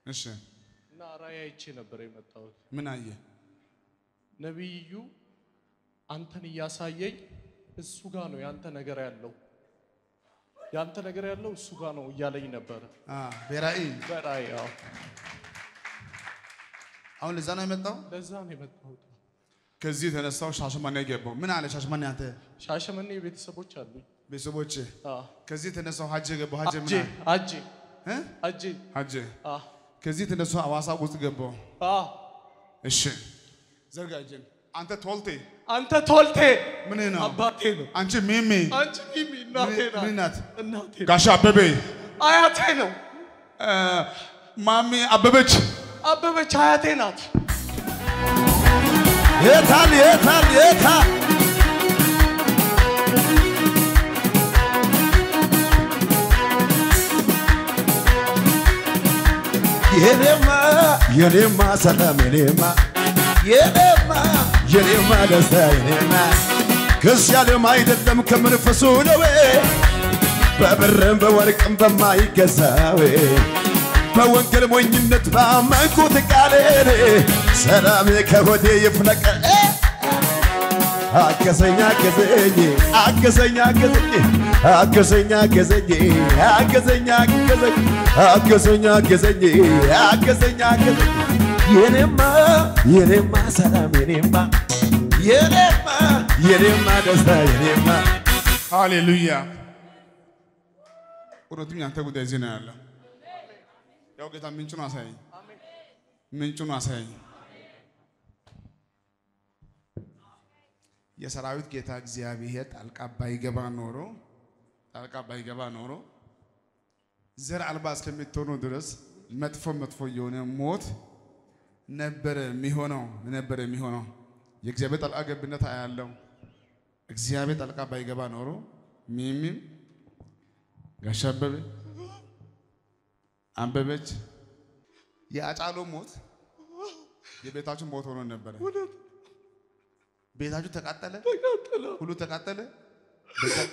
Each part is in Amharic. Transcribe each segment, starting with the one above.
እሺ እና ራእይ አይቼ ነበር የመጣሁት። ምን አየ? ነቢዩ አንተን እያሳየኝ እሱ ጋር ነው ያንተ ነገር ያለው ያንተ ነገር ያለው እሱ ጋር ነው እያለኝ ነበረ አ በራእይ በራእይ። አዎ አሁን ለዛ ነው የመጣው። ለዛ ነው የመጣሁት። ከዚህ የተነሳው ሻሸመኔ ገባው። ምን አለ ሻሸመኔ? አንተ ሻሸመኔ ቤተሰቦች አሉኝ። ቤተሰቦች አዎ ከዚህ የተነሳው ሀጀ ገባው። ሀጀ ምን አጄ አለ? አጄ እ? አጄ ሀጀ አዎ ከዚህ የተነሳው አዋሳ ውስጥ ገባው። አዎ እሺ ዘርጋ እጅን። አንተ ቶልቴ አንተ ቶልቴ ምን ነው? አባቴ ነው። አንቺ ሚሚ አንቺ ሚሚ እናቴ ምን- ምን ናት? ናት። እናቴ ጋሻ አበቤ አያቴ ነው። እ፣ ማሚ አበበች አበበች አያቴ ናት። የታል የታል የታል የኔማ የኔማ ሰላም የኔማ የኔማ የኔማ ደስታ የኔማ ከዚህ ዓለም አይደለም ከመንፈሱ ነው በብርም በወርቅም በማይገዛው በወንጌል ሞኝነት ባመንኩት ቃሌን ሰላም ከሆዴ ይፍለቅ አገዘኝ አገዘኝ አገዘኝ አገዘኝ አገዘኝ አገዘኝ አገዘኝ አገዘኝ አገዘኝ አገዘኝ አገዘኝ አገዘኝ የኔማ የኔማ ሰላም የኔማ የኔማ የኔማ ደስታ የኔማ ሃሌሉያ። እውነትም ያንተ ጉዳይ እዚህ ነው ያለው። ያው ጌታ ምንጩን አሳየኝ፣ ምንጩን አሳየኝ። የሰራዊት ጌታ እግዚአብሔር ጣልቃ ባይገባ ኖሮ ጣልቃ ባይገባ ኖሮ ዘር አልባ እስከምትሆኑ ድረስ መጥፎ መጥፎ የሆነ ሞት ነበረ የሚሆነው ነበረ የሚሆነው። የእግዚአብሔር ጣልቃ ገብነት አያለው። እግዚአብሔር ጣልቃ ባይገባ ኖሮ ሚሚም ጋሻ አበበ አንበበች የአጫሎ ሞት የቤታችሁ ሞት ሆኖ ነበረ። ቤታችሁ ተቃጠለ፣ ሁሉ ተቃጠለ። በዛ-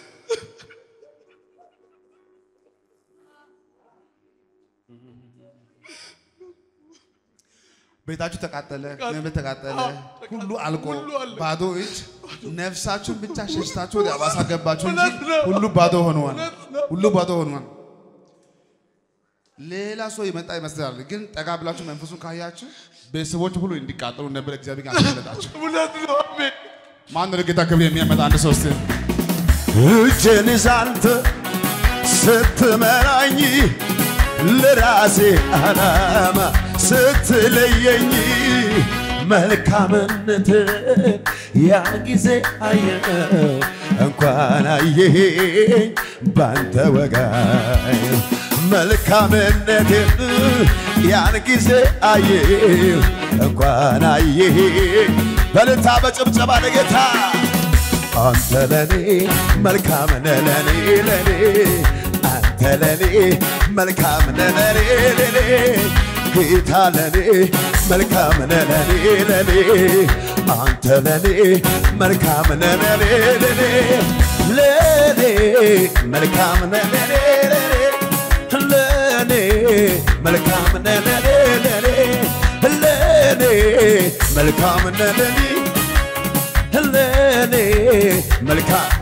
ቤታችሁ ተቃጠለ፣ ንብረት ተቃጠለ፣ ሁሉ አልቆ ባዶ እጅ ነፍሳችሁን ብቻ ሸሽታችሁ ወደ አባሳ ገባችሁ እንጂ ሁሉ ባዶ ሆኗል። ሁሉ ባዶ ሆኗል። ሌላ ሰው የመጣ ይመስላል፣ ግን ጠጋ ብላችሁ መንፈሱን ካያችሁ ቤተሰቦች ሁሉ እንዲቃጠሉ ነበር እግዚአብሔር ጋር ያስመለጣቸው። እውነት ነው። አሜን። ማን ነው ለጌታ ክብር የሚያመጣ አንድ ሰው እስቲ እጄን ይዛንተ ስትመራኝ ለራሴ ዓላማ ስትለየኝ መልካምነት ያን ጊዜ አየው እንኳን አየኸኝ ባንተ ወጋይ መልካምነትን ያን ጊዜ አየው እንኳን አየኸኝ በልታ በጭብጨባ ለጌታ አንተ ለኔ መልካም ነህ ለኔ ለኔ አንተ ለኔ መልካም ነህ ለኔ ለኔ ጌታ ለኔ መልካም ነህ ለኔ ለኔ አንተ ለኔ መልካም ነህ ለኔ ለኔ ለኔ መልካም ነህ ለኔ ለኔ ለኔ መልካም ነህ ለኔ ለኔ ለኔ መልካም ነህ ለኔ ለኔ መልካም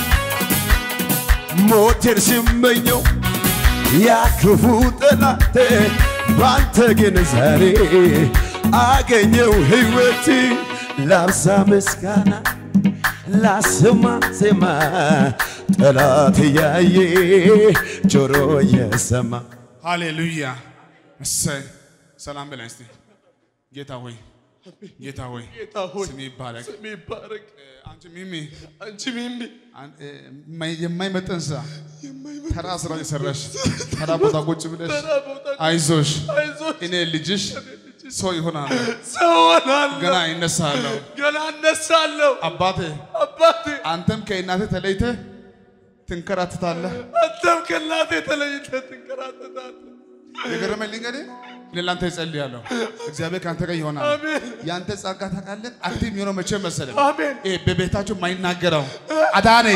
ሞቴን ሲመኘው ያ ክፉ ጠላቴ ባንተ ግን ዛሬ አገኘው ሕይወት ላብዛ ምስጋና ላስማ ዜማ ጠላት እያየ ጆሮ እየሰማ ሃሌሉያ እሰይ ሰላም በላይ እስቲ ጌታ ሆይ ጌታ ሆይ ጌታ ሆይ ስም ይባረክ ስም ይባረክ። እ፣ አንቺ ሚሚ አንቺ ሚሚ አን- እ፣ የማይ- የማይመጠን ስራ ተራ ስራ የሰራሽ ተራ ቦታ ቁጭ ብለሽ ተራ ቦታ አይዞሽ አይዞሽ እኔ ልጅሽ ሰው ይሆናል ሰው ሆናለሁ። ገና ይነሳለሁ ገና እነሳለሁ። አባቴ አባቴ አንተም ከእናቴ ተለይተህ ትንከራትታለህ አንተም ከእናቴ ተለይተህ ትንከራተታለህ። የገረመኝ ልንገርህ ለላንተ ይጸልያለሁ እግዚአብሔር ከአንተ ጋር ይሆናል አሜን ያንተ ጸጋ ታውቃለህ አክቲቭ የሚሆነው መቼ መሰለህ አሜን። ይሄ በቤታችሁ የማይናገረው አዳኔ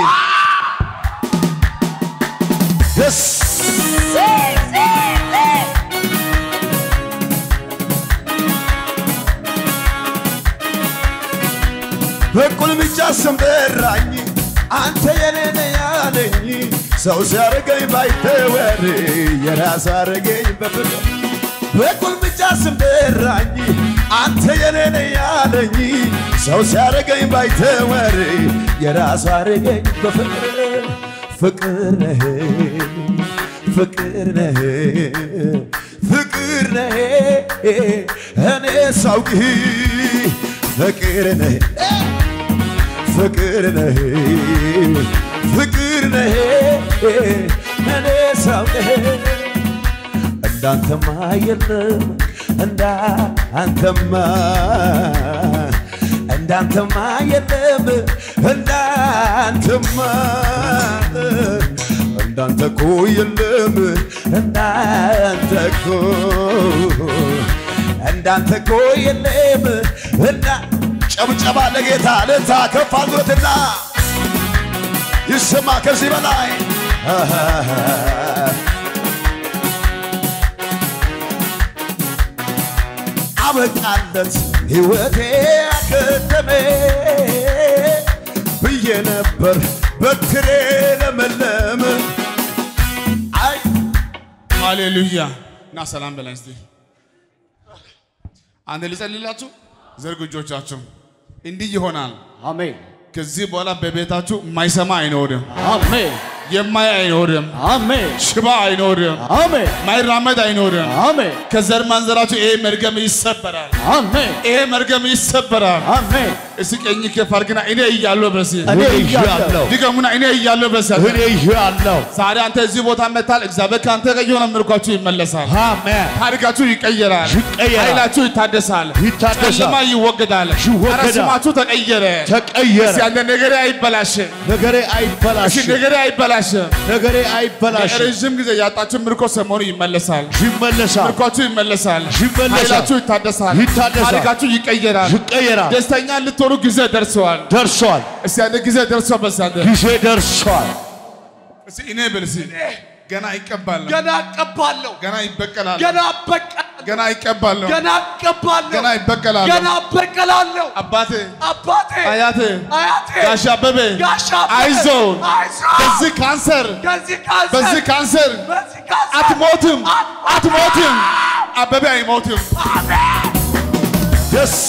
ደስ በቁልምጫ ስም ጠራኝ አንተ የኔ ነህ ያለኝ ሰው ሲያረገኝ ባይተወር የራስ አረገኝ በፍቅር በቁልምጫ ስም ጠራኝ አንተ የኔ ነህ ያለኝ ሰው ሲያረገኝ ባይተወር የራስ አረገኝ በፍቅር ፍቅር ነህ ፍቅር ነህ ፍቅር ነህ እኔ ሳውቅህ ፍቅር ነህ ፍቅር ነህ ፍቅር ነህ እኔ ሳውቅህ እንዳንተማ የለም እንዳንተማ እንዳንተማ የለም እንዳንተማ እንዳንተ እኮ የለም እንዳንተ እኮ እንዳንተ እኮ የለም እና ጨብጨባ ለጌታ ልታ ከፍ አድርጎትና ይሰማ ከዚህ በላይ አበቃለት ሕይወቴ አከተመ ብዬ ነበር በትሬ ለመለመ አይ ሃሌሉያ እና ሰላም በላይ እስቲ አንድ ልጸልላችሁ። ዘርጉ እጆቻችሁ። እንዲህ ይሆናል። አሜን ከዚህ በኋላ በቤታችሁ የማይሰማ አይኖርም፣ አሜን የማይ አይኖርም፣ አሜን ሽባ አይኖርም፣ አሜን ማይራመድ አይኖርም። አሜን ከዘር ማንዘራችሁ ይሄ መርገም ይሰበራል። አሜን ይሄ መርገም ይሰበራል። አሜን እስኪ ቀኝ ከፍ አድርግና እኔ እያለሁ በሲ እኔ እያለሁ ድገሙና እኔ እያለሁ በሲ እኔ እያለሁ ዛሬ አንተ እዚህ ቦታ መታል። እግዚአብሔር ከአንተ ጋር የሆነ ምርኳችሁ ይመለሳል። አሜን ታሪካችሁ ይቀየራል። ይቀየራል። ኃይላችሁ ይታደሳል። ይታደሳል። ጨለማ ይወገዳል። ይወገዳል። ኧረ ስማችሁ ተቀየረ። ተቀየረ እስኪ አንተ ነገሬ አይበላሽም። ነገሬ እስኪ አይበላሽም ነገሬ አይበላሽም። ነገሬ አይበላሽም ረዥም ጊዜ ያጣችሁ ምርኮ ሰሞኑ ይመለሳል። ይመለሳል ምርኳችሁ ይመለሳል። ይመለሳል። ኃይላችሁ ይታደሳል። ይታደሳል። ታሪካችሁ ይቀየራል። ይቀየራል ደስተኛ ልትሆኑ ጊዜ ደርሰዋል። ደርሷል እስቲ አንተ ጊዜ ደርሷል። በዛ አንተ ጊዜ ደርሷል እስቲ እኔ ብል እስቲ ገና ይቀባል፣ ገና እቀባለሁ፣ ገና ይበቀላል፣ ገና በቀላለሁ፣ ገና ይቀባል፣ ገና እቀባለሁ፣ ገና ይበቀላል። ገና በቀላለሁ። አባቴ አባቴ አያቴ አያቴ ጋሽ አበበ ጋሽ አበበ አይዞን አይዞን በዚህ ካንሰር ከዚህ ካንሰር በዚህ ካንሰር በዚህ ካንሰር አትሞትም አትሞትም አበበ አይሞትም ደስ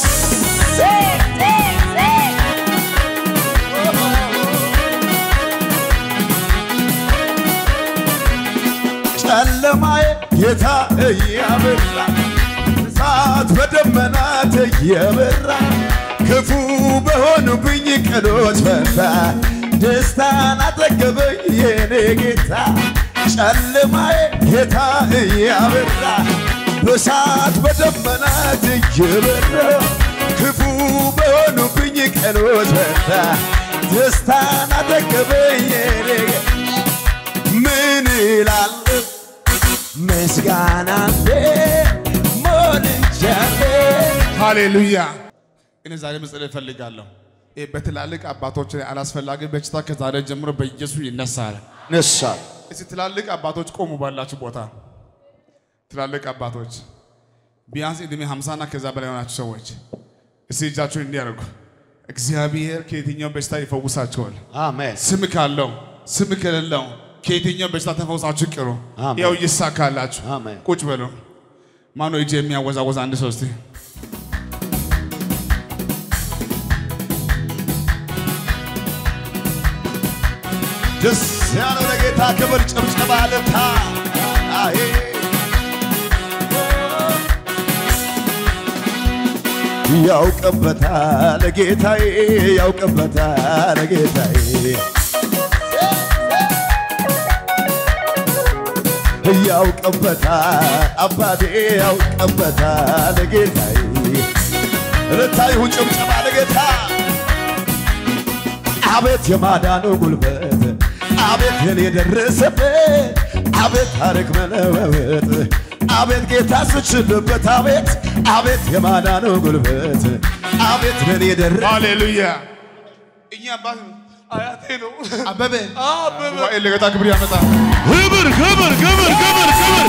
ጨለማዬ ጌታ እያበራ እሳት በደመናት እየበራ ክፉ በሆኑብኝ ቀኖች ፈታ ደስታን አጠገበኝ የኔ ጌታ ጨለማዬ ጌታ እያበራ በእሳት በደመናት እየበራ ክፉ በሆኑብኝ ቀኖች ፈታ ደስታን አጠገበኝ የኔ ጌታ ምን እላለሁ ምስጋና ሞልቻለሁ ሃሌሉያ እኔ ዛሬ መጸለይ እፈልጋለሁ ይህ በትላልቅ አባቶች ላይ አላስፈላጊ በሽታ ከዛሬ ጀምሮ በኢየሱስ ይነሳል ነሳል እስቲ ትላልቅ አባቶች ቆሙ ባላችሁ ቦታ ትላልቅ አባቶች ቢያንስ ዕድሜ 50 እና ከዛ በላይ የሆናችሁ ሰዎች እስቲ እጃችሁን እንዲያደርጉ እግዚአብሔር ከየትኛው በሽታ ይፈውሳቸዋል አሜን ስም ካለው ስም ከሌለው ከየትኛው በሽታ ተፈውሳችሁ ቅሩ። አሜን። ያው ይሳካላችሁ። አሜን። ቁጭ በሉ። ማነው እጅ የሚያወዛወዝ አንድ ሰው እስቲ ደስ ያለው ለጌታ ክብር ጭብጨባ ልታ አሄ ያውቅበታል ጌታዬ ያውቅበታል ጌታዬ ያውቅበታል አባቴ ያውቅበታል ጌታዬ ልታይሁ ጭብጨባ ለጌታ አቤት የማዳኑ ጉልበት አቤት የኔ የደረሰበት አቤት ታሪክ መለወጥ አቤት ጌታ ስችልበት አቤት አቤት የማዳኑ ጉልበት አቤት ለኔ የደረ ሃሌሉያ። እኛ አባት አያቴ ነው። አበበ አበበ ጉባኤ ለጌታ ክብር ያመጣል። ክብር ክብር ክብር ክብር ክብር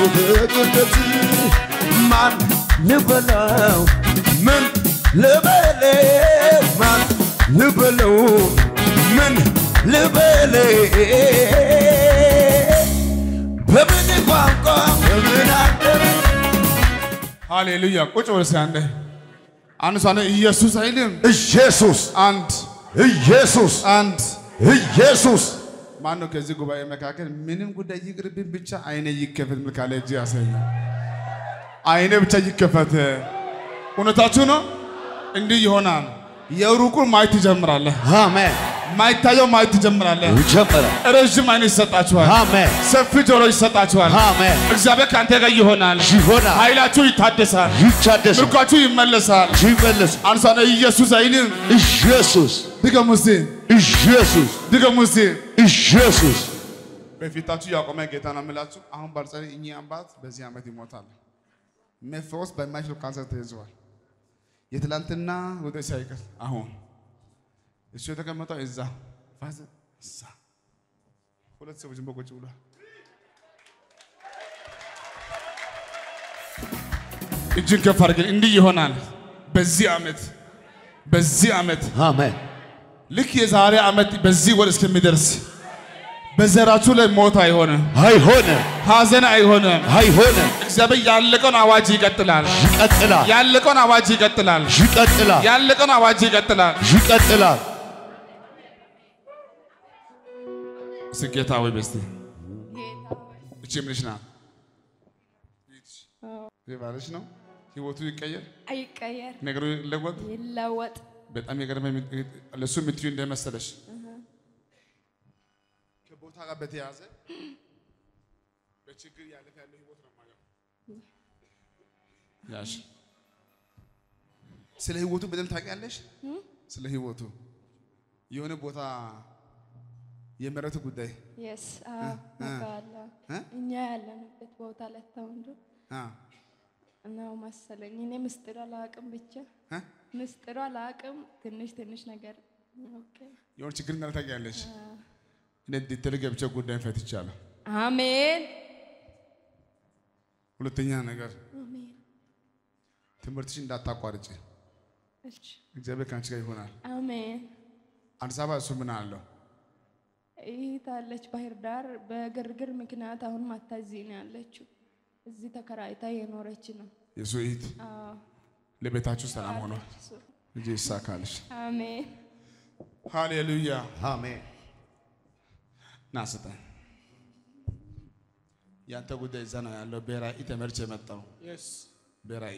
ደግነት ማን ልበለው ምን ልበለው ማን ልበለው ምን ልበለው በምን ቋንቋ በምን አገር ሃሌሉያ ቁጭ ብለህ እስኪ አንዴ አንድ ሰው አንዴ ኢየሱስ አይልም ኢየሱስ አንድ ኢየሱስ አንድ ኢየሱስ ማን ነው ከዚህ ጉባኤ መካከል ምንም ጉዳይ ይቅርብኝ ብቻ አይኔ ይከፈት ምን ካለ እጅ ያሳይ አይኔ ብቻ ይከፈት እውነታችሁ ነው እንዲህ ይሆናል የሩቁን ማየት ትጀምራለህ አሜን ማይታየው ማየት ትጀምራለህ ጀመረ ረዥም አይነት ይሰጣችኋል አሜን ሰፊ ጆሮ ይሰጣችኋል አሜን እግዚአብሔር ከአንተ ጋር ይሆናል ይሆናል ኃይላችሁ ይታደሳል ይታደስ ምርኳችሁ ይመለሳል ይመለስ አንሷነ ኢየሱስ አይልም ኢየሱስ ድገሙ እስቲ ኢየሱስ ድገሙ እስቲ ኢየሱስ በፊታችሁ ያቆመ ጌታ ነው የምላችሁ። አሁን ባልጸልይ እኚህ አባት በዚህ ዓመት ይሞታል። መፈወስ በማይችለው ካንሰር ተይዘዋል። የትላንትና ወደ ሳይቀር አሁን እሱ የተቀመጠው እዛ ፋዘር እዛ ሁለት ሰዎች በቁጭ ብሏል። እጅን ከፍ አድርገን እንዲህ ይሆናል። በዚህ ዓመት በዚህ ዓመት አሜን ልክ የዛሬ ዓመት በዚህ ወር እስከሚደርስ በዘራችሁ ላይ ሞት አይሆንም፣ አይሆንም ሐዘን አይሆንም። አይሆንም እግዚአብሔር ያለቀውን አዋጅ ይቀጥላል። ይቀጥላል ያለቀውን አዋጅ ይቀጥላል። ይቀጥላል ያለቀውን አዋጅ ይቀጥላል። ይቀጥላል ስጌታ ወይ በስቲ እቺ ምንሽ ናት? ባለሽ ነው። ህይወቱ ይቀየር፣ አይቀየር፣ ነገሩ ይለወጥ። ይለወጥ። በጣም የገረመኝ ለእሱ የምትዩ እንደመሰለሽ ከቦታ ጋር በተያያዘ በችግር ያለፈ ያለው ህይወት ነው ማለት ያሽ ስለ ህይወቱ በደንብ ታውቂያለሽ። ስለ ህይወቱ የሆነ ቦታ የመረቱ ጉዳይ የስ አውቃለሁ። እ? እኛ ያለንበት ቦታ ለታውንዱ አ ነው መሰለኝ። እኔ ምስጢር አላውቅም፣ ብቻ እ? ምስጢሩ አላውቅም። ትንሽ ትንሽ ነገር ኦኬ። የሆነ ችግር እንዳለ ታውቂያለሽ። እኔ ዲቴል ገብቼ ጉዳይን ፈትቻለሁ። አሜን ሁለተኛ ነገር አሜን። ትምህርትሽ እንዳታቋርጭ፣ እሺ እግዚአብሔር ከአንቺ ጋር ይሆናል። አሜን። አዲስ አበባ እሱ ምን አለው? ይታለች ባህር ዳር በግርግር ምክንያት አሁን ማታ እዚህ ነው ያለችው። እዚህ ተከራይታ የኖረች ነው። የሱ እህት አዎ ለቤታችሁ ሰላም ሆኗል። አለች እሱ። ልጅ ይሳካልሽ። አሜን ሃሌሉያ። አሜን ና ስጠን። ያንተ ጉዳይ እዛ ነው ያለው። በራእይ ተመርቼ የመጣው የስ በራእይ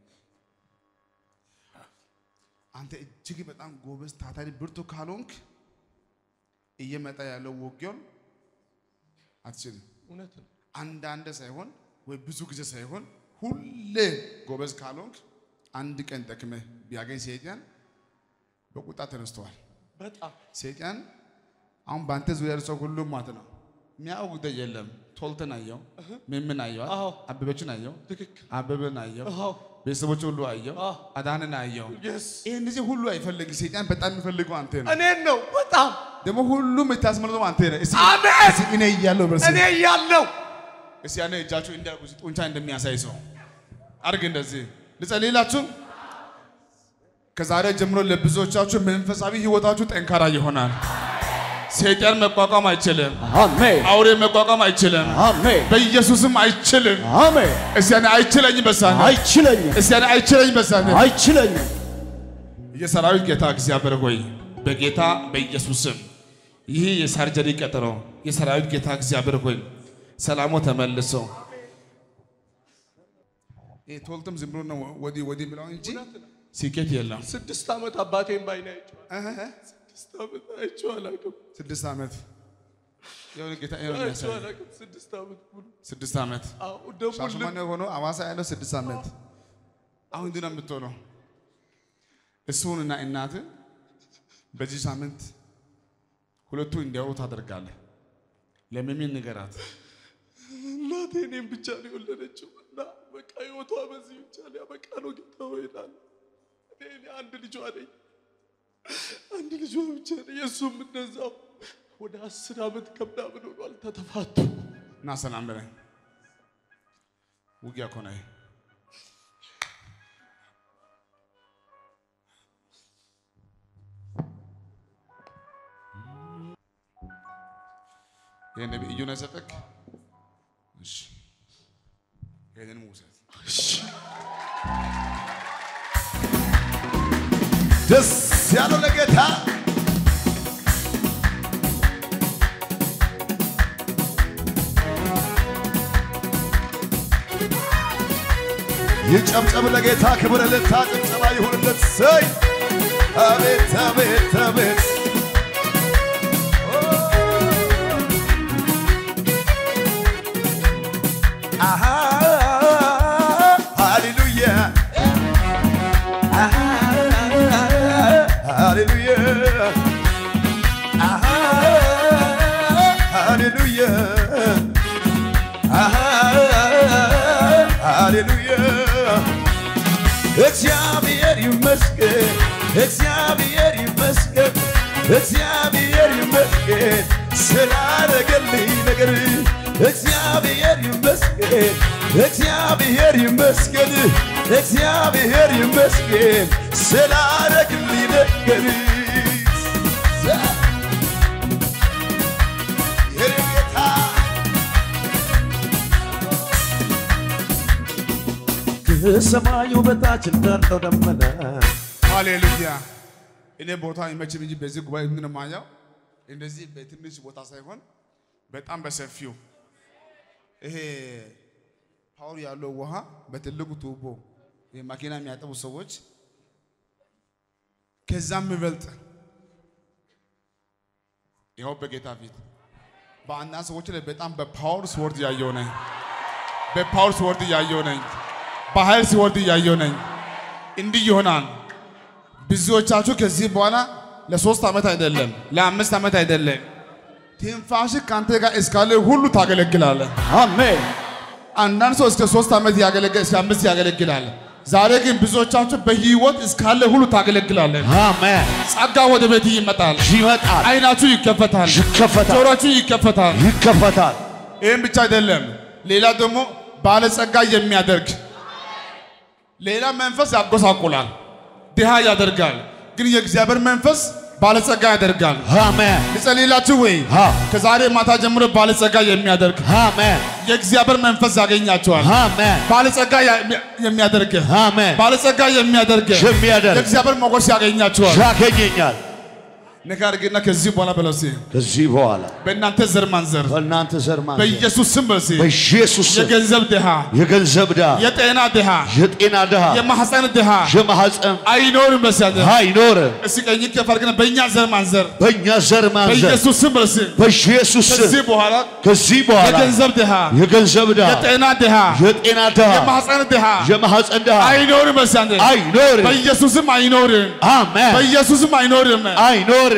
አንተ እጅግ በጣም ጎበዝ ታታሪ ብርቱ ካልሆንክ እየመጣ ያለው ውጊያውን አትችልም። እውነት ነው። አንዳንድ ሳይሆን ወይ ብዙ ጊዜ ሳይሆን ሁሌ ጎበዝ ካልሆንክ አንድ ቀን ደክመህ ቢያገኝ ሰይጣን በቁጣ ተነስተዋል። በጣም ሰይጣን አሁን በአንተ ዙሪያ ያለው ሰው ሁሉም ማለት ነው የሚያውቅ ጉዳይ የለም። ቶልተን አየው፣ ምምን አየው፣ አዎ። አበበችን አየው፣ ትክክል። አበበን አየው፣ አዎ ቤተሰቦች ሁሉ አየው፣ አዎ። አዳንን አየው። የስ ይህ እነዚህ ሁሉ አይፈልግም። ሰይጣን በጣም የሚፈልገው አንተ ነው። እኔን ነው በጣም ደግሞ ሁሉም የምታስመልጠው አንተ ነህ። እስኪ አሜን። እስኪ እኔ እያለሁ በርስ እኔ ያለው እስኪ ያኔ እጃችሁ እንደ ጡንቻ እንደሚያሳይ ሰው አድርግ። እንደዚህ ልጸልይላችሁ። ከዛሬ ጀምሮ ለብዙዎቻችሁ መንፈሳዊ ህይወታችሁ ጠንካራ ይሆናል። ሰይጣን መቋቋም አይችልም። አሜን አውሬ መቋቋም አይችልም። አሜን በኢየሱስም አይችልም። አሜን እስቲ ያኔ አይችለኝም በሳነ አይችለኝም እስቲ ያኔ አይችለኝም በሳነ አይችለኝም የሰራዊት ጌታ እግዚአብሔር ሆይ በጌታ በኢየሱስም ይህ የሳርጀሪ ቀጠሮ የሰራዊት ጌታ እግዚአብሔር ሆይ ሰላሙ ተመልሶ ይህ ቶልትም ዝም ብሎ ነው ወዲህ ወዲህ ብለው እንጂ ስኬት የለም። ስድስት ዓመት አባቴን ባይኔ አይቼዋለሁ። እህ፣ ስድስት ዓመት አይቼው አላውቅም። ስድስት ዓመት የሆነ ጌታ የሆነ አይቼው የሚያሳይ አላውቅም። ስድስት ዓመት ሙሉ ስድስት ዓመት አዎ ደግሞ ልብ ሻሸመኔ ሆኖ አዋሳ ያለው ስድስት ዓመት አሁን እንዲህ ነው የምትሆነው። እሱን እና እናት በዚህ ሳምንት ሁለቱ እንዲያወሩ ታደርጋለህ። ለሚሚን ንገራት። እናቴ እኔም ብቻ ነው የወለደችው እና በቃ ህይወቷ በዚህ ብቻ ሊያበቃ ነው። ጌታ ሆይ እላለሁ። እኔ እኔ አንድ ልጇ ነኝ፣ አንድ ልጇ ብቻ ነኝ። የእሱም እንደዛው ወደ አስር ዓመት ከምናምን ሆኗል ተተፋቱ። እና ሰላም በለኝ። ውጊያ እኮ ነው። ይሄ። ይሄ ነቢይ እዩ ነው የሰጠክ? እሺ ይሄንን ውሰድ። ደስ ያለው ለጌታ ይጨብጨብ ለጌታ ክብር እልልታ ጭብጨባ ይሁንለት። ሰይ አቤት አቤት አቤት አሃ ሃሌሉያ አሃ ሃሌሉያ አሃ ሃሌሉያ አሃ ሃሌሉያ እግዚአብሔር ይመስገን እግዚአብሔር ይመስገን እግዚአብሔር ይመስገን ስላደረገልኝ ነገር እግዚአብሔር ይመስገን እግዚአብሔር ይመስገን እግዚአብሔር ይመስገን ስላደረገልኝ ነገር የኔ ጌታ ከሰማዩ በታች እንዳለው ደመና ሃሌሉያ። እኔ ቦታ አይመችም እንጂ በዚህ ጉባኤ ምን ማያው እንደዚህ በትንሽ ቦታ ሳይሆን በጣም በሰፊው ይሄ ፓወር ያለው ውሃ በትልቁ ቱቦ ይሄ መኪና የሚያጠቡ ሰዎች ከዛም የሚበልጥ ይኸው በጌታ ፊት በአንዳንድ ሰዎች ላይ በጣም በፓወር ስወርድ እያየው ነኝ። በፓወር ስወርድ እያየው ነኝ። በኃይል ሲወርድ እያየው ነኝ። እንዲህ ይሆናል። ብዙዎቻችሁ ከዚህ በኋላ ለሶስት ዓመት አይደለም ለአምስት ዓመት አይደለም ትንፋሽ ከአንተ ጋር እስካለ ሁሉ ታገለግላለህ። አሜን አንዳንድ ሰው እስከ ሶስት ዓመት ያገለግል እስከ አምስት ያገለግላል። ዛሬ ግን ብዙዎቻችሁ በህይወት እስካለ ሁሉ ታገለግላለን። አሜን ጸጋ ወደ ቤት ይመጣል። ይመጣል አይናችሁ ይከፈታል፣ ይከፈታል ጆሮችሁ ይከፈታል። ይከፈታል ይህም ብቻ አይደለም፣ ሌላ ደግሞ ባለጸጋ የሚያደርግ ሌላ መንፈስ ያጎሳቁላል፣ ድሃ ያደርጋል። ግን የእግዚአብሔር መንፈስ ባለጸጋ ያደርጋል። አሜን ልጸልይላችሁ ወይ? አ ከዛሬ ማታ ጀምሮ ባለጸጋ የሚያደርግ አሜን የእግዚአብሔር መንፈስ ያገኛቸዋል። አሜን ባለጸጋ ያ- የሚያደርግ አሜን ባለጸጋ የሚያደርግ የሚያደርግ የእግዚአብሔር ሞገስ ያገኛቸዋል። ያገኘኛል ነገር ግን ከዚህ በኋላ በለው እስኪ ከዚህ በኋላ በእናንተ ዘር ማንዘር በእናንተ ዘር ማንዘር በኢየሱስ ስም በለው እስኪ በኢየሱስ ስም የገንዘብ ድሃ፣ የገንዘብ ድሃ የጤና ድሃ፣ የጤና ድሃ የማህፀን ድሃ የማህፀን አይኖርም። በሲያለ አይኖርም እስኪ ቀኝ ከፍ አድርገን በእኛ ዘር ማንዘር በእኛ ዘር ማንዘር በኢየሱስ ስም በለው እስኪ በኢየሱስ ስም ከዚህ በኋላ ከዚህ በኋላ የገንዘብ ድሃ፣ የገንዘብ ድሃ የጤና ድሃ፣ የጤና ድሃ የማህፀን ድሃ የማህፀን ድሃ አይኖርም። በሲያለ አይኖርም በኢየሱስም አይኖርም። አሜን በኢየሱስም አይኖርም። አይኖርም